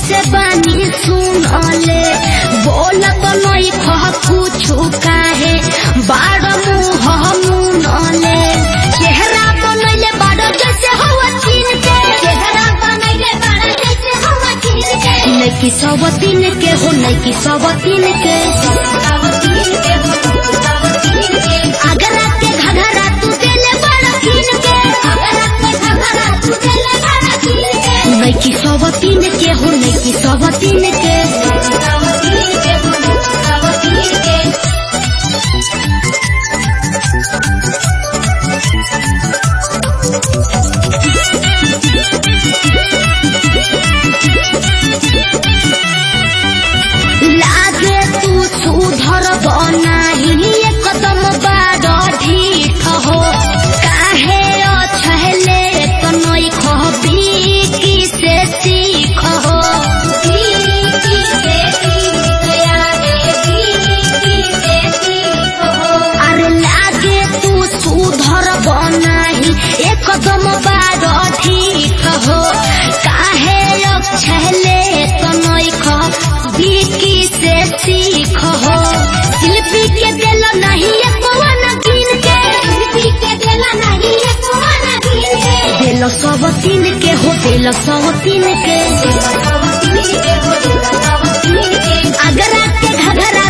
से बानी सुनले बोलत नहीं कह कुछु काहे बाड़ मुँह मुनले चेहरा बनैले बाड़ जैसे हवा चीन के चेहरा बनैले बाड़ जैसे हवा चीन के नैकी सब तीन के हो नैकी सब तीन के अगरा के घघरा तू देले बड़ा कीन के अगरा के घघरा तू देले बड़ा कीन के नैकी सब तीन के हो नैकी सब तीन के लागे तू सुधर बनाही एकदम बाड़ ढीठ हो काहे अछहले तनई खबी की से सीख हो अरे लागे तू सुधर बनाही एकदम बाड़ ढीठ हो काहे अछहले तनई खबी की से सीख हो शिल्पी के दिल नहीं कौन गिन के शिल्पी के दिल नहीं कौन गिन के दिल सब तीन के हो दिल सब तीन के अगरा के घघरा